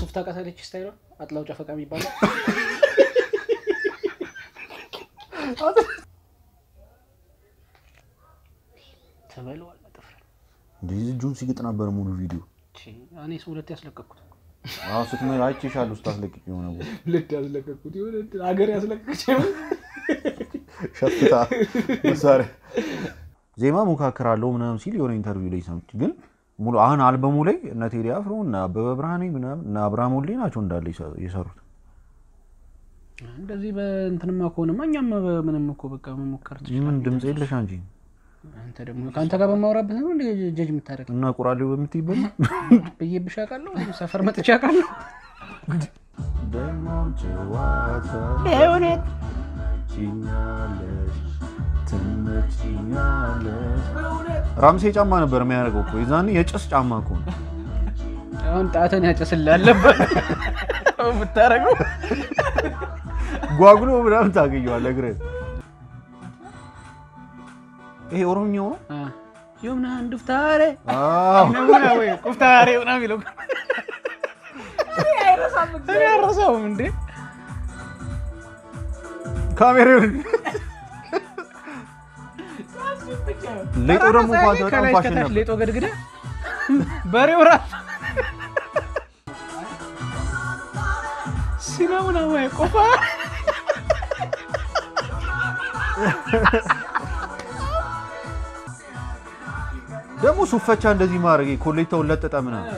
ሱፍ ታውቃታለች ስታይሏ አጥላው ጨፈቃ የሚባለው ተበለዋል ጥፍር እንደዚህ እጁን ሲግጥ ነበር ሙሉ ቪዲዮ እኔ ሰው ሁለት ያስለቀቅኩት አዎ ስትመ አይቼሻለሁ ስታስለቅቅ የሆነ ቦታ ሁለት ያስለቀቅኩት የሆነ ሀገር ያስለቀቅች ሸፍታ መሳሪያ ዜማ ሞካክራለሁ ምናምን ሲል የሆነ ኢንተርቪው ላይ ሰምቼ ግን ሙሉ አሁን አልበሙ ላይ እነ ቴዲ አፍሮ እነ አበበ ብርሃኔ ምናምን እነ አብርሃም ወልዴ ናቸው እንዳለ የሰ- የሰሩት እንደዚህ በእንትንማ ከሆነማ እኛም ምንም እኮ በቃ መሞከር ምን ድምፅ የለሽ አንቺ አንተ ደግሞ ከአንተ ጋር በማውራበት ነው እንደ ጀጅ የምታደርግ እና ቁራሌው በምትይበል ብዬብሽ አውቃለሁ ሰፈር መጥቼ አውቃለሁ እውነት ትመጪኛለሽ ራምሴ ጫማ ነበር የሚያደርገው እኮ የዛኔ የጭስ ጫማ እኮ ነው። አሁን ጣትን ያጨስላለበት የምታደርገው ጓጉሎ ምናምን ታገኘዋለህ እግርህን። ይሄ ኦሮምኛው ነው። የምና እንድፍታሬ አዎ ነሙና ወይ ቁፍታሬ ምና የሚለው እኔ አልረሳውም እንዴ ካሜራውን ሌጦ ደግሞ እንኳን በጣም ከላይ ፋሽን እስከታች ነበር። ሌጦ ገድግደ በሬው ራሱ ሲናሙና ወይ ቆፋ ደግሞ ሱፈቻ እንደዚህ ማድረግ ኮሌታውን ለጠጠ ምናምን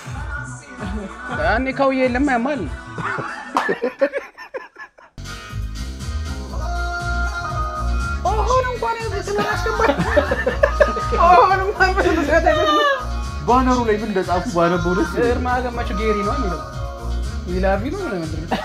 ያኔ ካውዬ የለም ያማል ኦሆን እንኳን ስምን አስገባል ኦሆን እንኳን በስነ ስርዓት አይደለም ባነሩ ላይ ምን እንደጻፉ ባነበው ደስ ይለኛል። እርማ ገማቸው ጌሪ ነው የሚለው ይላቪ ነው ምንድን ነው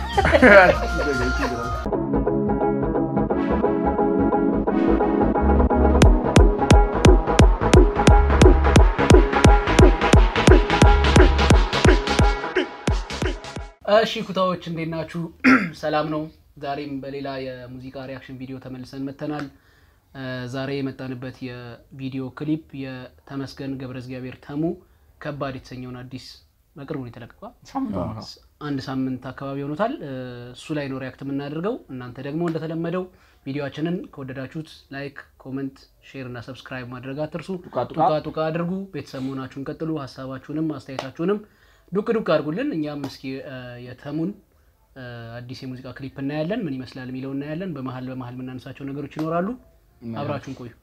እሺ ኩታዎች እንዴት ናችሁ? ሰላም ነው። ዛሬም በሌላ የሙዚቃ ሪያክሽን ቪዲዮ ተመልሰን መተናል። እ ዛሬ የመጣንበት የቪዲዮ ክሊፕ የተመስገን ገብረ እግዚአብሔር ተሙ ከባድ የተሰኘውን አዲስ በቅርቡ ነው የተለቀቀው። አንድ ሳምንት አካባቢ ሆኖታል። እ እሱ ላይ ነው ሪያክት የምናደርገው። እናንተ ደግሞ እንደተለመደው ቪዲዮችንን ከወደዳችሁት ላይክ፣ ኮመንት፣ ሼር እና ሰብስክራይብ ማድረግ አትርሱ። ጡቃ ጡቃ አድርጉ። ቤተሰብ መሆናችሁን ቀጥሉ። ሀሳባችሁንም አስተያየታችሁንም ዱቅ ዱቅ አድርጉልን። እኛም እስኪ እ የተሙን እ አዲስ የሙዚቃ ክሊፕ እናያለን። ምን ይመስላል የሚለው እናያለን። በመሀል በመሀል የምናነሳቸው ነገሮች ይኖራሉ። አብራችሁን ቆዩ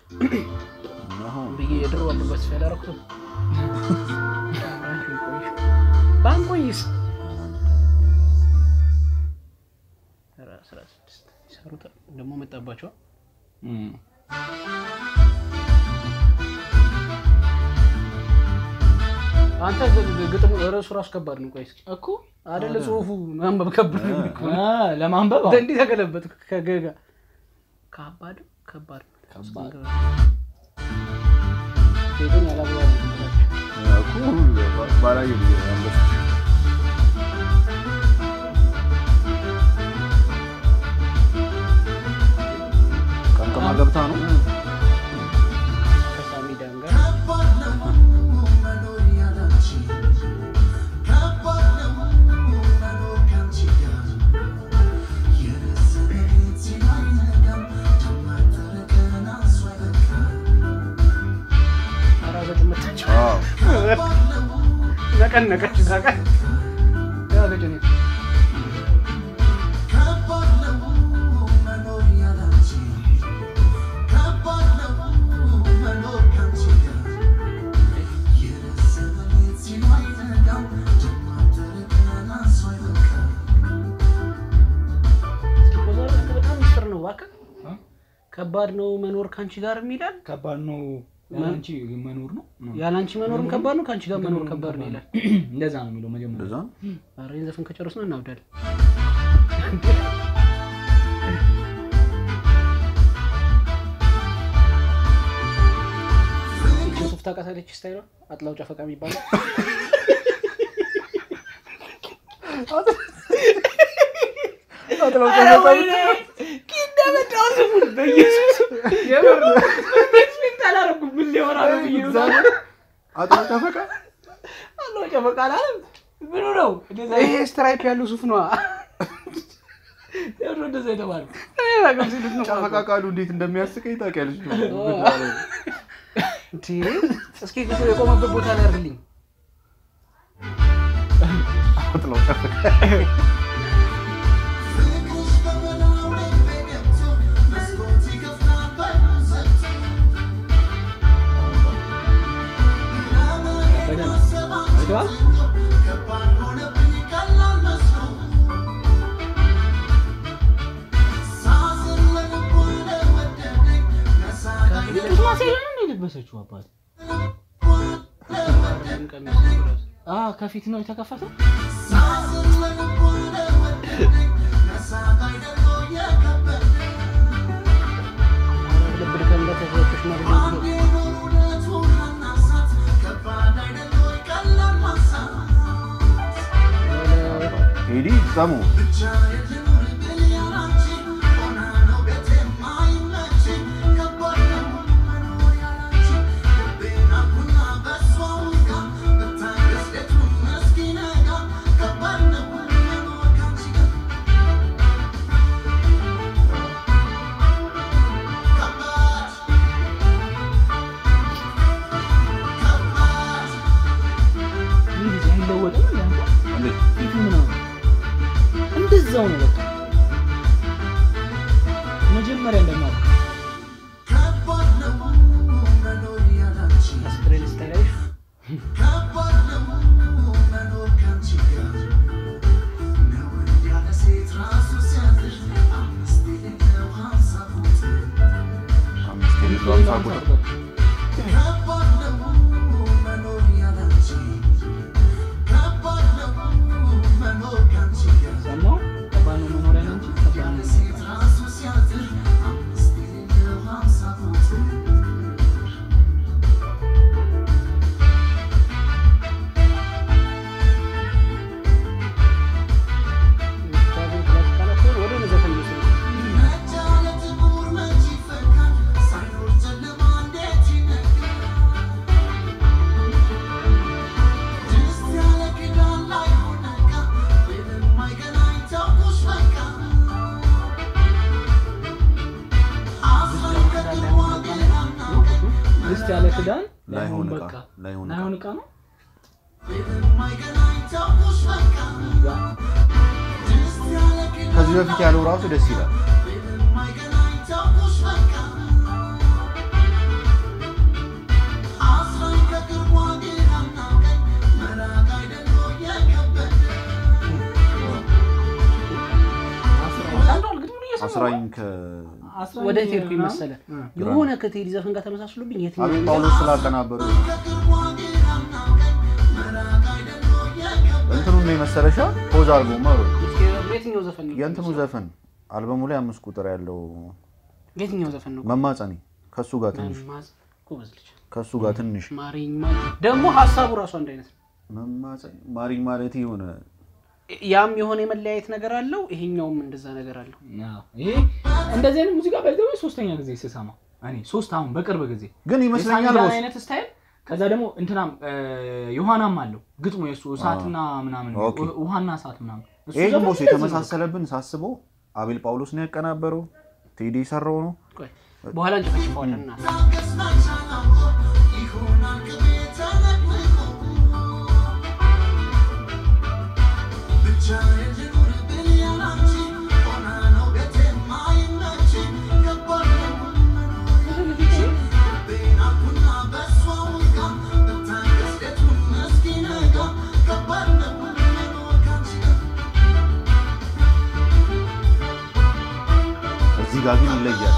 ብዬ የድሮ አለበት ስፌ ያላረኩትም አብራችሁን ቆዩ። ባንቆይስ ኧረ አስራ ስድስት ይሰሩታል ደግሞ መጣባቸዋል። አንተ ግ- ግ- ግጥሙ ርዕሱ ራሱ ከባድ ነው። ቆይ እስኪ እኮ አይደለ ጽሁፉ ማንበብ ከባድ ነው እኮ። አ፣ ለማንበብ አዎ። እንዲህ ተገለበጥ ከገጋ ከባድ ከባድ ከባድ። ሴትን ያላግባብ ነው ብላችሁ። ቀምቀማ ገብታ ነው ከሳሚ ዳን ጋር አራገጭ መታቸው አዎ። ነቀነቀች እዛ ጋር ያገጭ ነው እስኪ ቦዛር በጣም ሚስጥር ነው እባክህ አ? ከባድ ነው መኖር ከአንቺ ጋር የሚላል ከባድ ነው ያንቺ መኖር ነው ያለ አንቺ መኖርም ከባድ ነው ከአንቺ ጋር መኖር ከባድ ነው ይላል እንደዛ ነው የሚለው መጀመሪያ እንደዛ ነው። ኧረ ይህን ዘፈን ከጨረስን እናብዳለን ሱፍ ታውቃታለች ስታይሏ አጥላው ጨፈቃ የሚባለው አጥሮ ተፈቃ ምኑ ነው እንደዛ ይሄ ስትራይፕ ያለው ሱፍ ነዋ። ለምንድን ነው እንደዛ የተባለው? እኔ አላውቅም ሲሉት ነው ጨፈቃ ቃሉ እንዴት እንደሚያስቀኝ ታውቂያለሽ? እንዴ እስኪ ክፍል የቆመበት ቦታ ላይ አድርግልኝ። ጥለው ጨፈቃ በደንብ አይተዋል? ቅስማ ሴራ ነው የለበሰችው አባት አ ከፊት ነው የተከፈተው። ልብ ድከም እንደተሰጠች ነው ብሎ ቴዲ ሰሙ ይህ ልጅ አይለወጥም እንዴ አንተ? እንዴት ፊቱ ምናምን እንደዛው ነው በቃ መጀመሪያ እንደማለት አስፕሬን ስታይላሽ አምስት የሌለው አምሳ ቁጥር ሰማሁ ከባድ ነው መኖሪያ ነው እንጂ ከባድ ነው ወደ ዘፈን ይመስላል። ድስት ያለ ክዳን ላይሆን በቃ ዕቃ ላይሆን ዕቃ ላይሆን ዕቃ ነው ከዚህ በፊት ያለው ራሱ ደስ ይላል። አንዷል ግጥሙን እየሰማሁ አስራኝ ከ ወደ የት ሄድኩኝ መሰለህ? የሆነ ከቴዲ ዘፈን ጋር ተመሳስሎብኝ የትኛው አቤት ጳውሎስ ስላቀናበሩ እንትኑ ነው የመሰለሻ ፖዝ አድርጎ ማሩ የትኛው ዘፈን ነው? የእንትኑ ዘፈን አልበሙ ላይ አምስት ቁጥር ያለው የትኛው ዘፈን ነው? መማፀኔ ከሱ ጋር ትንሽ መማዝ ጎበዝ ልጅ ከሱ ጋር ትንሽ ማሪኝ ማ- ደግሞ ሀሳቡ ራሱ አንድ አይነት ነው። መማፀኔ ማሪኝ ማለት የሆነ ያም የሆነ የመለያየት ነገር አለው፣ ይሄኛውም እንደዛ ነገር አለው። አዎ። ይሄ እንደዚህ አይነት ሙዚቃ ባይዘው ሶስተኛ ጊዜ ስሰማ እኔ ሶስት አሁን በቅርብ ጊዜ ግን ይመስለኛል የሳንዳን ቦስ አይነት ስታይል ከዛ ደግሞ እንትናም ዮሐናም አለው ግጥሙ የእሱ እሳትና ምናምን ኦኬ። ውሃና እሳት ምናምን እሱ ይሄ ግን ዘፈን ቦስ እንደዚህ ነው። የተመሳሰለብን ሳስበው አቤል ጳውሎስ ነው ያቀናበረው ቴዲ የሰራው ነው ቆይ በኋላ እንጨፈጭፈዋለን እና እዚህ ጋር ግን ይለያል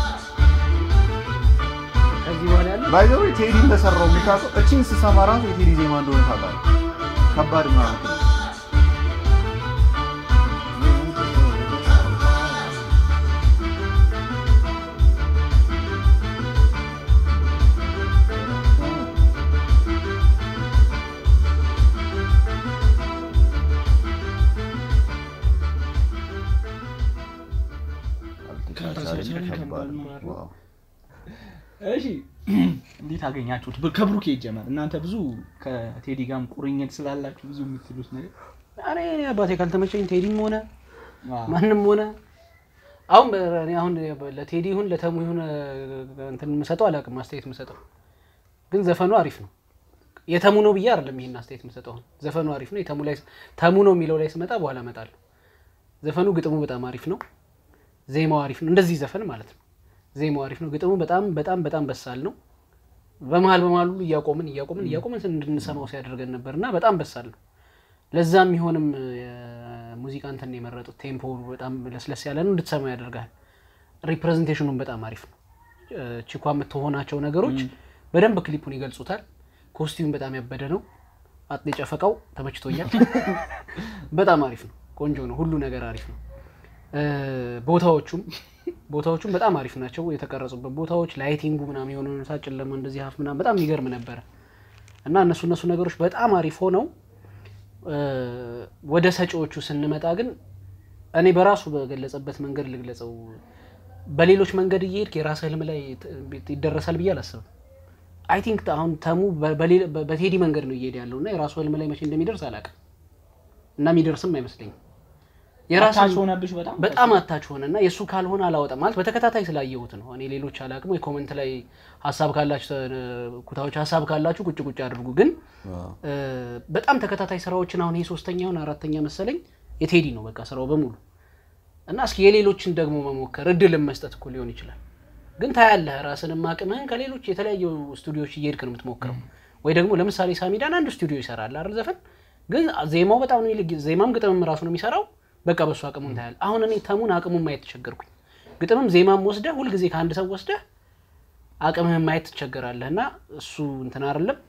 ከዚህ በኋላ ያለው ባይዘው ቴዲ እንደሰራው የምታውቀው እቺን ስሰማ ራሱ የቴዲ ዜማ እንደሆነ ታውቃለህ ከባድ ማለት ነው ካልተቻለ ከባድ ነው። ከባድ ነው። ዋው። እሺ እንዴት አገኛችሁት? ብ- ከብሩኬ ይጀመር። እናንተ ብዙ ከቴዲ ጋርም ቁርኝት ስላላችሁ ብዙ የምትሉት ነገር እኔ አባቴ ካልተመቸኝ ቴዲም ሆነ አዎ። ማንም ሆነ አሁን በ- እኔ አሁን ለቴዲ ይሁን ለተሙ ይሁን እ፣ እንትን የምሰጠው አላውቅም፣ አስተያየት የምሰጠው ግን ዘፈኑ አሪፍ ነው። የተሙ ነው ብዬ አይደለም ይሄን አስተያየት የምሰጠው። አሁን ዘፈኑ አሪፍ ነው። የተሙ ላይ ተሙ ነው የሚለው ላይ ስመጣ በኋላ እመጣለሁ። ዘፈኑ ግጥሙ በጣም አሪፍ ነው። ዜማው አሪፍ ነው። እንደዚህ ዘፈን ማለት ነው። ዜማው አሪፍ ነው። ግጥሙ በጣም በጣም በጣም በሳል ነው። በመሀል በመሀል ሁሉ እያቆምን እያቆምን እያቆምን እንድንሰማው ሲያደርገን ነበር እና በጣም በሳል ነው። ለዛ የሚሆንም የሙዚቃ እንትን ነው የመረጡት። ቴምፖ በጣም ለስለስ ያለ ነው፣ እንድትሰማው ያደርጋል። ሪፕሬዘንቴሽኑም በጣም አሪፍ ነው። እ፣ ቺኳ የምትሆናቸው ነገሮች በደንብ ክሊፑን ይገልጹታል። ኮስቲዩም በጣም ያበደ ነው። አጥሌ ጨፈቃው ተመችቶኛል። በጣም አሪፍ ነው፣ ቆንጆ ነው፣ ሁሉ ነገር አሪፍ ነው። እ፣ ቦታዎቹም ቦታዎቹም በጣም አሪፍ ናቸው። የተቀረጹበት ቦታዎች ላይቲንጉ ምናምን የሆነ ሰዓት ጨለማ እንደዚህ ሀፍ ምናምን በጣም የሚገርም ነበረ እና እነሱ እነሱ ነገሮች በጣም አሪፍ ሆነው እ፣ ወደ ሰጪዎቹ ስንመጣ ግን እኔ በራሱ በገለጸበት መንገድ ልግለጸው። በሌሎች መንገድ እየሄድክ የራስህ ህልም ላይ ት- ይደረሳል ብዬ አላስብም። አይ ቲንክ አሁን ተሙ በ- በሌላ- በ- በቴዲ መንገድ ነው እየሄደ ያለው እና የራሱ ህልም ላይ መቼ እንደሚደርስ አላውቅም እና የሚደርስም አይመስለኝም። የራስህ አታች ሆነብሽ በጣም በጣም አታች ሆነ እና የእሱ ካልሆነ አላወጣም ማለት በተከታታይ ስላየሁት ነው። እኔ ሌሎች አላቅም ወይ ኮመንት ላይ ሀሳብ ካላችሁ ተ- ኩታዎች ሀሳብ ካላችሁ ቁጭ ቁጭ አድርጉ። ግን እ፣ በጣም ተከታታይ ስራዎችን አሁን ይሄ ሶስተኛውን አራተኛ መሰለኝ የቴዲ ነው በቃ ስራው በሙሉ እና እስኪ የሌሎችን ደግሞ መሞከር እድልን መስጠት እኮ ሊሆን ይችላል። ግን ታያለህ ራስንም አቅምህን ከሌሎች የተለያዩ ስቱዲዮዎች እየሄድክ ነው የምትሞክረው። ወይ ደግሞ ለምሳሌ ሳሚዳን አንድ ስቱዲዮ ይሰራል አይደል ዘፈን ግን ዜማው በጣም ነው ይልቅ ዜማም ግጥምም ራሱ ነው የሚሰራው። በቃ በሱ አቅሙን ታያለህ። አሁን እኔ ተሙን አቅሙን ማየት ተቸገርኩኝ። ግጥምም ዜማም ወስደህ ሁልጊዜ ከአንድ ሰው ወስደህ አቅምህን ማየት ትቸገራለህ እና እሱ እንትን አይደለም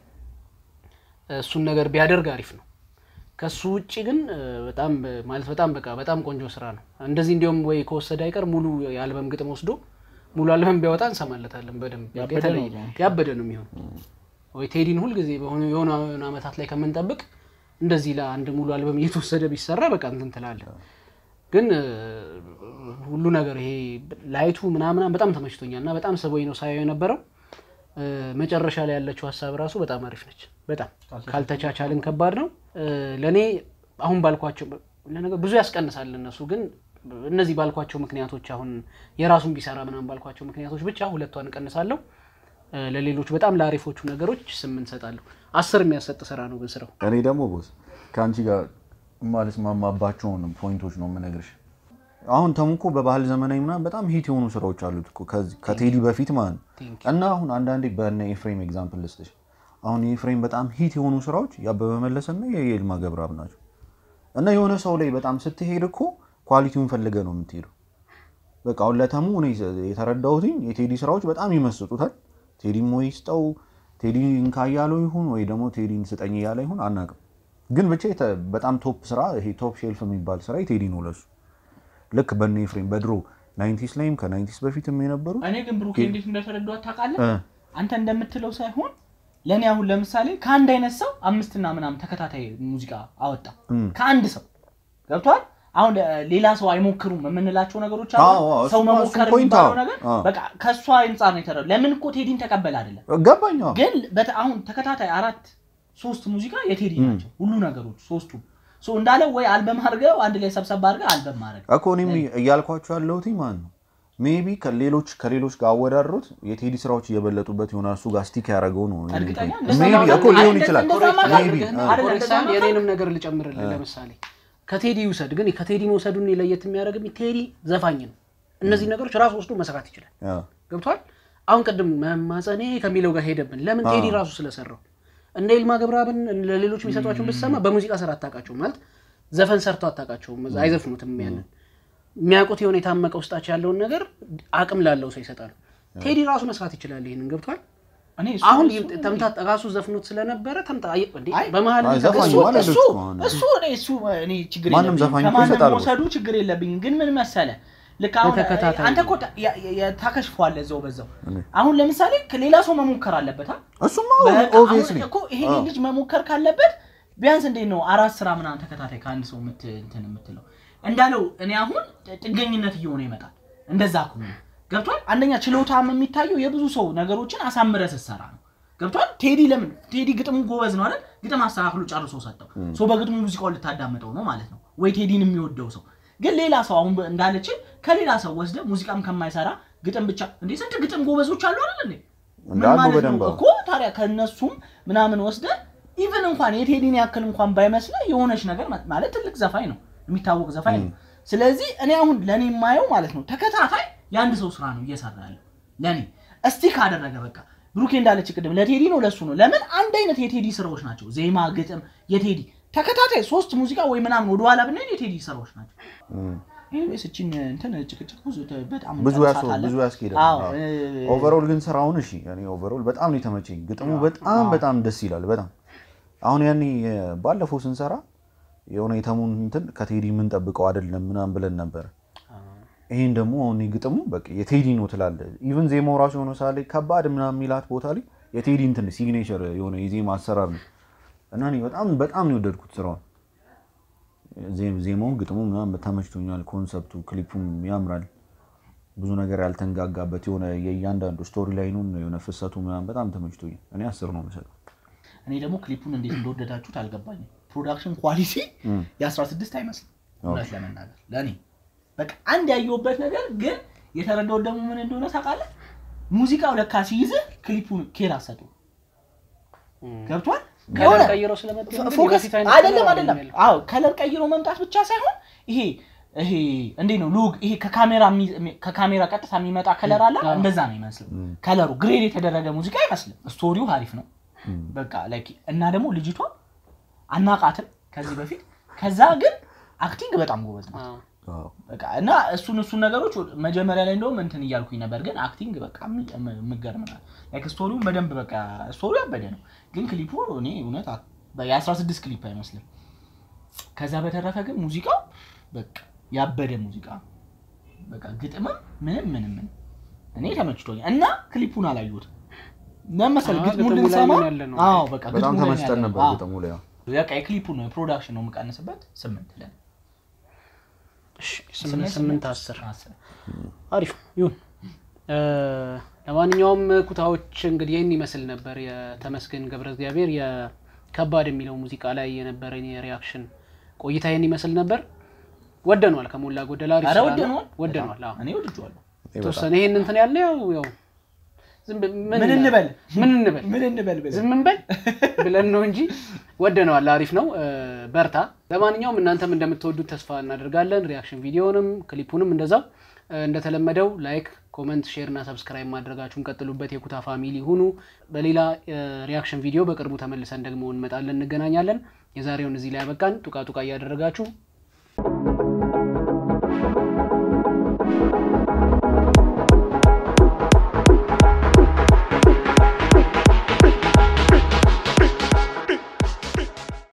እሱን ነገር ቢያደርግ አሪፍ ነው። ከሱ ውጭ ግን እ፣ በጣም እ፣ ማለት በጣም በቃ በጣም ቆንጆ ስራ ነው። እንደዚህ እንዲያውም ወይ ከወሰደ አይቀር ሙሉ የአልበም ግጥም ወስዶ ሙሉ አልበም ቢያወጣ እንሰማለታለን በደንብ በቃ ያበደ የተለየ- ነው። ያበደ ነው የሚሆን ወይ ቴዲን ሁልጊዜ በሆኑ የሆኑ የሆኑ ዓመታት ላይ ከምንጠብቅ እንደዚህ ለአንድ ሙሉ አልበም እየተወሰደ ቢሰራ በቃ እንትን ትላለህ። ግን እ፣ ሁሉ ነገር ይሄ ላይቱ ምናምና በጣም ተመችቶኛል እና በጣም ስቦኝ ነው ሳየው የነበረው። እ፣ መጨረሻ ላይ ያለችው ሀሳብ ራሱ በጣም አሪፍ ነች። በጣም ካልተቻቻልን ከባድ ነው። እ፣ ለእኔ አሁን ባልኳቸው ለነገር ብዙ ያስቀንሳል እነሱ ግን እነዚህ ባልኳቸው ምክንያቶች አሁን የራሱን ቢሰራ ምናምን ባልኳቸው ምክንያቶች ብቻ ሁለቷን እቀንሳለሁ። እ፣ ለሌሎች በጣም ለአሪፎቹ ነገሮች ስምንት እሰጣለሁ። አስር የሚያሰጥ ስራ ነው ግን ስራው እኔ ደግሞ ቦስ ከአንቺ ጋር የማልስማማባቸውን ፖይንቶች ነው የምነግርሽ። አሁን ተሙ እኮ በባህል ዘመናዊ ምናምን በጣም ሂት የሆኑ ስራዎች አሉት እኮ ከዚህ- ከቴዲ በፊት ማለት ነው። Thank እና አሁን አንዳንዴ በነ ኤፍሬም ኤግዛምፕል ልስጥሽ። አሁን የኤፍሬም በጣም ሂት የሆኑ ስራዎች የአበበ መለሰና የይልማ ገብረአብ ናቸው። እና የሆነ ሰው ላይ በጣም ስትሄድ እኮ ኳሊቲውን ፈልገ ነው የምትሄደው። በቃ አሁን ለተሙ እኔ የተረዳሁትኝ የቴዲ ስራዎች በጣም ይመስጡታል። ቴዲም ወይ ስጠው ቴዲ እንካ እያለው ይሁን ወይ ደግሞ ቴዲን ስጠኝ እያለ ይሁን አናውቅም። ግን ብቻ የተ- በጣም ቶፕ ስራ ይሄ ቶፕ ሼልፍ የሚባል ስራ የቴዲ ነው ለሱ። ልክ በነ ኤፍሬም በድሮ ናይንቲስ ላይም ከናይንቲስ በፊትም የነበሩ እኔ ግን ብሩኬ እንዴት እንደተረዷት ታውቃለህ? እ፣ አንተ እንደምትለው ሳይሆን ለእኔ አሁን ለምሳሌ ከአንድ አይነት ሰው አምስትና ምናምን ተከታታይ ሙዚቃ አወጣ እም። ከአንድ ሰው ገብቷል። አሁን እ፣ ሌላ ሰው አይሞክሩም የምንላቸው ነገሮች አሉ። አዎ፣ አዎ፣ ሰው እሱማ- መሞከር እሱ ፖይንት የሚባለው አዎ። ነገር አዎ። በቃ ከእሷ አንጻር ነው የተረዱ። ለምን እኮ ቴዲን ተቀበል አይደለም ገባኝ። አዎ። ግን በተ- አሁን ተከታታይ አራት ሶስት ሙዚቃ የቴዲ ናቸው ሁሉ ነገሮች ሶስቱ ሶ እንዳለ ወይ አልበም አድርገው አንድ ላይ ሰብሰብ አድርገው አልበም ማድረግ እኮ እኔም እያልኳቸው ያለሁት ማለት ነው ሜቢ ከሌሎች ከሌሎች ጋር አወዳድሩት የቴዲ ስራዎች እየበለጡበት ይሆናል። እሱ ጋር ስቲክ ያደረገው ነው እርግጠኛ ሜቢ እኮ ሊሆን ይችላል። እንደዛማ ሜቢ አድርገህና አ- አይደለም፣ ኮሬክት እንደዛ ሳይሆን ነው የኔንም ነገር ልጨምርልህ። ለምሳሌ ከቴዲ ውሰድ፣ ግን ከቴዲ መውሰዱን ለየት የሚያደርግብኝ ቴዲ ዘፋኝ ነው። እነዚህ ነገሮች ራሱ ወስዶ መስራት ይችላል። አ፣ ገብቷል። አሁን ቅድም መማፀኔ ከሚለው ጋር ሄደብን። ለምን ቴዲ ራሱ ስለሰራው እንደ ይልማ ገብረአብን ለሌሎች የሚሰጧቸውን ብትሰማ በሙዚቃ ስራ አታውቃቸውም። ማለት ዘፈን ሰርቶ አታውቃቸውም። አይዘፍኑትም። ያንን የሚያውቁት የሆነ የታመቀ ውስጣቸው ያለውን ነገር አቅም ላለው ሰው ይሰጣሉ። ቴዲ ራሱ መስራት ይችላል። ይህንን ገብቷል። እኔ እሱ- አሁን እሱ- ተምታ ራሱ ዘፍኖት ስለነበረ ተምታ አየ- እንዴ፣ አይ፣ በመሀል አይ፣ ዘፋኝ እሱ- ማለት እሱ እኮ ነው። እሱ እኔ እሱ እኔ ችግር ማንም የለብኝም። ዘፋኝ እኮ ከማንም ይሰጣል እኮ። መውሰዱ ችግር የለብኝም። ግን ምን መሰለ ልክ አሁን በተከታታይ አንተ እኮ ታ- ያ- ያ- ታከሽፈዋለህ እዛው በዛው እኔ። አሁን ለምሳሌ ሌላ ሰው መሞከር አለበት አ? እሱማ በቃ ኦብቪየስሊ አሁን እኮ ይሄ ልጅ መሞከር ካለበት ቢያንስ እንዴት ነው አራት ስራ ምናምን ተከታታይ ከአንድ ሰው ምት እንትን የምትለው እንዳለው እኔ አሁን ጥገኝነት እየሆነ ይመጣል። እንደዛ ከሆነ ገብቷል። አንደኛ ችሎታም የሚታየው የብዙ ሰው ነገሮችን አሳምረ ስትሰራ ነው። ገብቷል። ቴዲ ለምን ቴዲ ግጥሙ ጎበዝ ነው አይደል? ግጥም አስተካክሎ ጨርሶ ሰጠው። ሰው በግጥሙ ሙዚቃውን ልታዳምጠው ነው ማለት ነው ወይ ቴዲን የሚወደው ሰው ግን ሌላ ሰው አሁን እንዳለችን ከሌላ ሰው ወስደ ሙዚቃም ከማይሰራ ግጥም ብቻ እንዴ ስንት ግጥም ጎበዞች አሉ አይደል እንዴ ምን እንዳሉ ማለት ነው በደንብ አዎ። እኮ ታዲያ ከእነሱም ምናምን ወስደ ኢቨን እንኳን የቴዲን ያክል እንኳን ባይመስለ የሆነች ነገር ማ- ማለት ትልቅ ዘፋኝ ነው የሚታወቅ ዘፋኝ ነው ስለዚህ እኔ አሁን ለእኔ የማየው ማለት ነው ተከታታይ የአንድ ሰው ስራ ነው እየሰራ ያለው ለእኔ እስቲ ካደረገ በቃ ብሩኬ እንዳለች ቅድም ለቴዲ ነው ለሱ ነው ለምን አንድ አይነት የቴዲ ስራዎች ናቸው ዜማ ግጥም የቴዲ ተከታታይ ሶስት ሙዚቃ ወይ ምናምን ወደኋላ ብንሄድ የቴዲ ስራዎች ናቸው እም። ኤኒዌይስ እችን እንትን ጭቅጭቅ ብዙ በጣም ብዙ ያስ እንጨርሳታለን። ብዙ ያስኬዳል። አዎ፣ አዎ። እ- ኦቨርኦል ግን ስራውን እሺ፣ እኔ ኦቨርኦል በጣም ነው የተመቸኝ። ግጥሙ በጣም በጣም ደስ ይላል። በጣም አሁን ያኔ እ፣ ባለፈው ስንሰራ የሆነ የተሙን እንትን ከቴዲ የምንጠብቀው አይደለም ምናምን ብለን ነበር። ይሄን ደግሞ አሁን ግጥሙ በቃ የቴዲ ነው ትላለ። ኢቭን ዜማው ራሱ የሆነ ሰዓት ላይ ከባድ ምናምን የሚላት ቦታ ላይ የቴዲ እንትን ሲግኔቸር የሆነ የዜማ አሰራር ነው እና እኔ በጣም በጣም ነው የወደድኩት ስራውን። ዜ- ዜማውን ግጥሙ ምናምን ተመችቶኛል። ኮንሰፕቱ ክሊፑም ያምራል። ብዙ ነገር ያልተንጋጋበት የሆነ የእያንዳንዱ ስቶሪ ላይኑን የሆነ ፍሰቱ ምናምን በጣም ተመችቶኛል። እኔ አስር ነው የምሰጠው። እኔ ደግሞ ክሊፑን እንዴት እንደወደዳችሁት አልገባኝም። ፕሮዳክሽን ኳሊቲ የ16 አይመስልም እውነት ለመናገር ለእኔ በቃ አንድ ያየሁበት ነገር ግን የተረዳሁት ደግሞ ምን እንደሆነ ታውቃለህ? ሙዚቃው ለካ ሲይዝህ ክሊፑን ኬር አሰጡ ገብቷል። ከለር ቀይረው ስለመጡ እንግዲህ ፎከስ የበፊት አይነት አይደለም ከለር አይደለም። አይደለም አዎ ከለር ቀይሮ መምጣት ብቻ ሳይሆን ይሄ ይሄ እንዴት ነው ሉግ ይሄ ከካሜራ የሚ- ከካሜራ ቀጥታ የሚመጣ ከለር አለ እንደዛ ነው ይመስለው ከለሩ ግሬድ የተደረገ ሙዚቃ አይመስልም ስቶሪው አሪፍ ነው በቃ ላይክ እና ደግሞ ልጅቷ አናቃትም ከዚህ በፊት ከዛ ግን አክቲንግ በጣም ጎበዝ ነው አዎ። አዎ። በቃ እና እሱን እሱን ነገሮች መጀመሪያ ላይ እንደውም እንትን እያልኩኝ ነበር፣ ግን አክቲንግ በቃ የሚ- የም- የምገርም ነው። ላይክ ስቶሪውን በደንብ በቃ ስቶሪው ያበደ ነው፣ ግን ክሊፑ እኔ እውነት አ- የ16 ክሊፕ አይመስልም። ከዛ በተረፈ ግን ሙዚቃው በቃ ያበደ ሙዚቃ ነው። በቃ ግጥምም ምንም ምንም ምንም እኔ ተመችቶኛል እና ክሊፑን አላየሁትም መመሰል አዎ፣ ግጥሙን ግጥሙ ላይ ልንሰማ ምን ያለ ነው? አዎ በቃ በጣም ግጥሙ ላይ ተመስጠን ያለ ነው። ነበር አዎ። ግጥሙ ላይ አዎ። በቃ የክሊፑን ነው የፕሮዳክሽን ነው የምቀንስበት ስምንት ለን እሺ፣ ስምንት ስምንት አስር አስር አሪፍ ይሁን። እ፣ ለማንኛውም ኩታዎች እንግዲህ ይህን ይመስል ነበር የተመስገን ገብረ እግዚአብሔር የከባድ የሚለው ሙዚቃ ላይ የነበረን የሪያክሽን ቆይታ ይህን ይመስል ነበር። ወደኗል፣ ከሞላ ጎደል አሪፍ ኧረ ስራ ነው። ወደነዋል ወደኗል። አዎ። እኔ ወድጄዋለሁ። የተወሰነ ይሄን እንትን ያለ ያው ያው ዝም ብ- ምን እንበል ምን እንበል ምን እንበል ብለህ ዝም እንበል ብለን ነው እንጂ ወደነዋል። አሪፍ ነው። እ፣ በርታ። ለማንኛውም እናንተም እንደምትወዱት ተስፋ እናደርጋለን። ሪያክሽን ቪዲዮንም ክሊፑንም እንደዛው እ፣ እንደተለመደው ላይክ፣ ኮመንት፣ ሼር እና ሰብስክራይብ ማድረጋችሁን ቀጥሉበት። የኩታ ፋሚሊ ሁኑ። በሌላ እ፣ ሪያክሽን ቪዲዮ በቅርቡ ተመልሰን ደግሞ እንመጣለን፣ እንገናኛለን። የዛሬውን እዚህ ላይ ያበቃን። ጡቃ ጡቃ እያደረጋችሁ